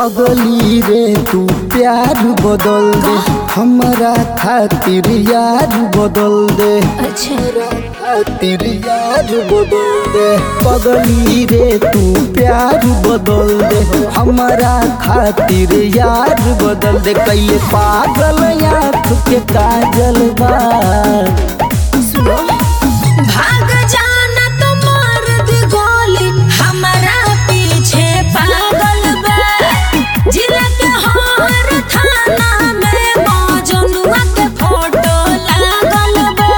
पगली रे तू प्यार बदल दे हमारा खातिर यार बदल दे अच्छा खातिर यार बदल दे पगली रे तू प्यार बदल दे हमारा खातिर यार बदल दे कैले पागल आँख के काजल बा सुनो भाग जाना तो मार दी गोली हमारा पीछे पागल बा जिला के हर थाना में मौजनुआ के फोटो लागल बा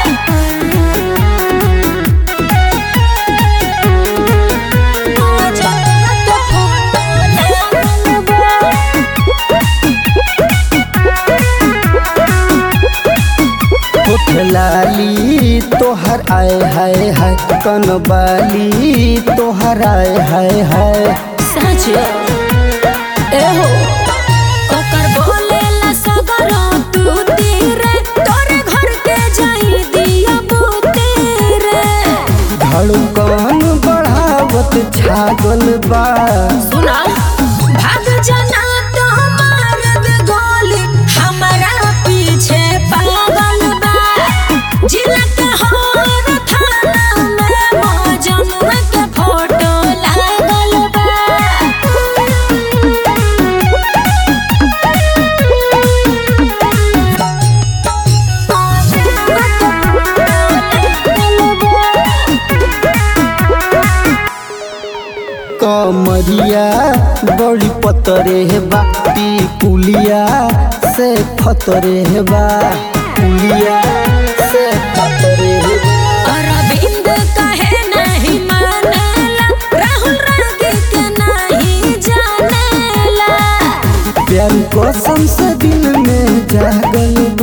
मौजनुआ के फोटो लागल बा होठ लाली तोहर आए हाय हाय कनबाली तोहर आए हाय हाय सच एहो ओकर बोलेला सगरो तू तीरे तोरे घर के जाई दिया बुतीरे धड़कन बढ़ावत छागल बा सुना भाग जाना तो मार दे गोली हमारा पीछे पागल बा जिला के हर थाना में मौजनुआ के फोटो लागल कमरिया बड़ी पतरे बा पुलिया से फतरे बा पुलिया से फतरे बा अरविंद कहे नहीं मानेला राहुल रागी के नहीं जानेला प्यार कसम से दिल में जागल